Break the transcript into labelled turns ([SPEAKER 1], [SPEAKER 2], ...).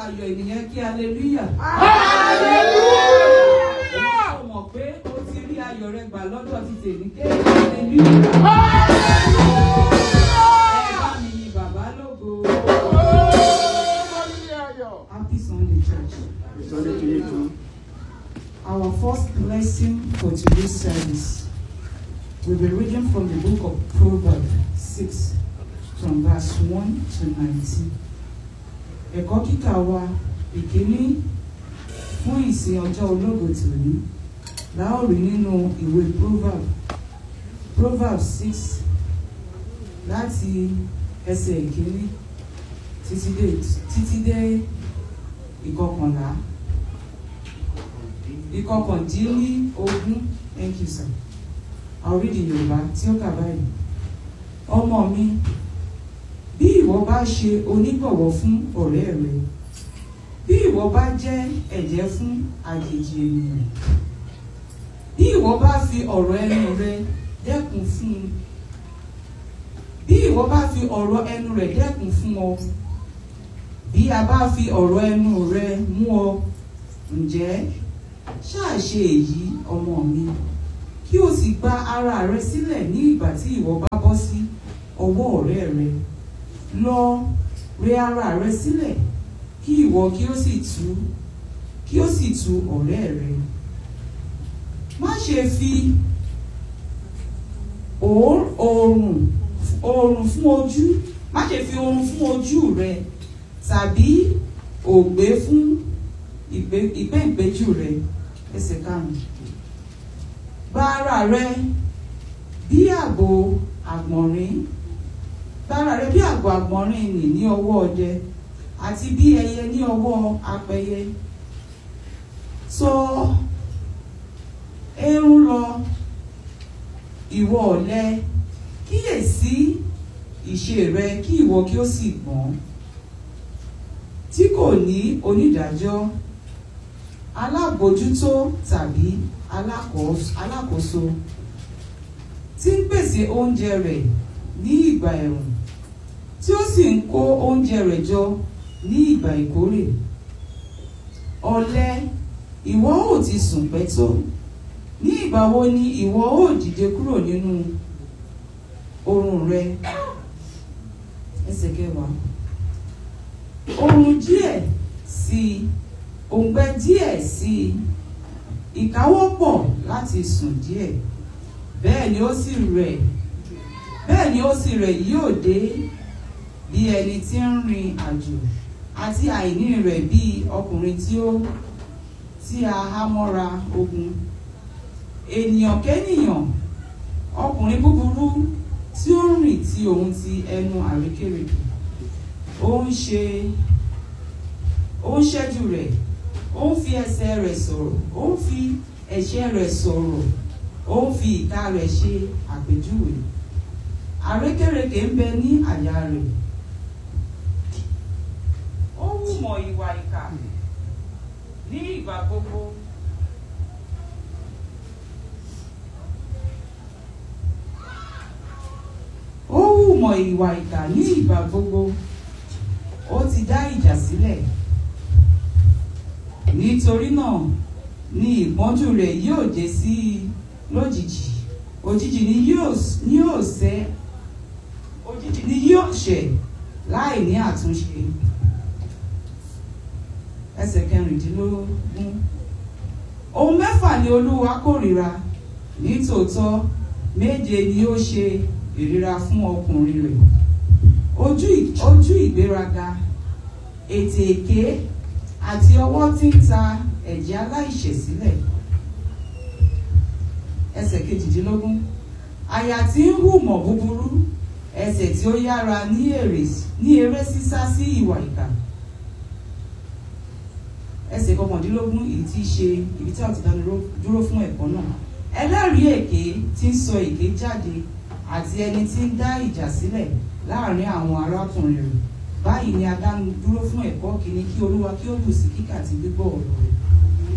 [SPEAKER 1] ayọ̀ ènìyàn kí hallelujah. Ó mọ̀ pé o ti rí ayọ̀ rẹ gbà lọ́dọ̀ ti tèmi ké hallelujah. Ẹ bá mi yin bàbá lógo. Happy Sunday church.
[SPEAKER 2] Sunday to you too.
[SPEAKER 1] Our first lesson for today's service will be reading from the book of Proverbs 6 from verse 1 to 19. Ẹ̀kọ́ kíkà wa ìkíní fún ìsìn ọjọ́ ológo tòní la ó rí nínú ìwé Proverbs Proverbs 6 láti ẹsẹ̀ ìkíní títí dé títí dé ìkọkànlá ìkọkàndínní ogún thank you sir I'll read in Yorùbá tí ó kà báyìí ọmọ mi bí ìwọ bá ṣe onígbọ̀wọ́ fún ọ̀rẹ́ rẹ bí ìwọ bá jẹ́ ẹ̀jẹ́ fún àjèjì ènìyàn bí ìwọ bá fi ọ̀rọ̀ ẹnu rẹ dẹ́kun fún un bí ìwọ bá fi ọ̀rọ̀ ẹnu rẹ dẹ́kun fún ọ bí a bá fi ọ̀rọ̀ ẹnu rẹ mú ọ ǹjẹ́ ṣáà ṣe èyí ọmọ mi kí o sì gba ara rẹ sílẹ̀ ní ìgbà tí ìwọ bá bọ́ sí ọwọ́ ọ̀rẹ́ rẹ lọ rẹ ara rẹ sílẹ̀ kí ìwọ kí ó sì tú kí ó sì tú ọ̀rẹ́ rẹ má ṣe fi òór- oòrùn oòrùn fún ojú má ṣe fi oòrùn fún ojú rẹ tàbí ògbé fún ìgbé- ìgbéǹgbéjù rẹ ẹsẹ̀ karùn-ún gba ara rẹ bí àgbò àgbọ̀nrín gba ara rẹ bí àgbò àgbọ̀nrín nì ní ọwọ́ ọdẹ àti bí ẹyẹ ní ọwọ́ apẹyẹ sọ eérún lọ ìwọ ọ̀lẹ kíyèsí ìṣe rẹ kí ìwọ kí ó sì gbọ́n tí kò ní onídàájọ́ alábòójútó tàbí alákòós- alákòóso tí ń pèsè oúnjẹ rẹ̀ ní ìgbà ẹ̀rùn tí ó sì ń kó oúnjẹ rẹ̀ jọ ní ìgbà ìkórè ọ̀lẹ ìwọ ò ti sùn pẹ́ tó ní ìgbà wo ni ìwọ ò dìde kúrò nínú oorun rẹ ẹsẹ̀ kẹwàá oorun díẹ̀ sí i òǹgbẹ díẹ̀ sí i ìkáwọ́pọ̀ láti sùn díẹ̀ bẹ́ẹ̀ ni ó sì rẹ̀ bẹ́ẹ̀ ni ó sì rẹ̀ yóò dé bí ẹni tí ń rin àjò àti àìní rẹ̀ bí ọkùnrin tí ó tí a há mọ́ra ogun ènìyàn kẹ́nìyàn ọkùnrin búburú tí ó ń rìn tí òun ti ẹnu àrékérekè ó ń ṣe ó ń ṣẹ́jú rẹ̀ ó ń fi ẹsẹ̀ rẹ̀ sọ̀rọ̀ ó ń fi ẹ̀ṣẹ̀ rẹ̀ sọ̀rọ̀ ó ń fi ìka rẹ̀ ṣe àpèjúwe àrékérekè ń bẹ ní àyà rẹ̀ ó hùmọ̀ ìwà ìkà ní ìgbà gbogbo ó hùmọ̀ ìwà ìkà ní ìgbà gbogbo ó ti dá ìjà sílẹ̀ nítorí náà ni ìpọ́njú rẹ̀ yóò dé sí i lójijì òjijì ni yóò ni yóò ṣẹ́ òjijì ni yóò ṣẹ̀ láì ní àtúnṣe ẹsẹ̀ kẹrìndínlógún ohun mẹ́fà ni olúwa kórìíra nítòótọ́ méje ni ó ṣe ìríra fún ọkùnrin rẹ̀ ojú ì- ojú ìgbéraga ètè èké àti ọwọ́ tí ń ta ẹ̀jẹ̀ aláìṣẹ̀ sílẹ̀ ẹsẹ̀ kejìdínlógún àyà tí ń hùmọ̀ búburú ẹsẹ̀ tí ó yára ní èrè ní eré sísá sí ìwà ìkà ẹsẹ̀ kọkàndínlógún èyí tí í ṣe ibi tí a ti dánu dúró fún ẹ̀kọ́ náà ẹlẹ́rìí èké tí ń sọ èké jáde àti ẹni tí ń dá ìjà sílẹ̀ láàrin àwọn arákùnrin rẹ̀ báyìí ni a dánu dúró fún ẹ̀kọ́ kìíní kí olúwa kí ó bù sí kíkà àti gbígbọ́ ọ̀rọ̀ rẹ̀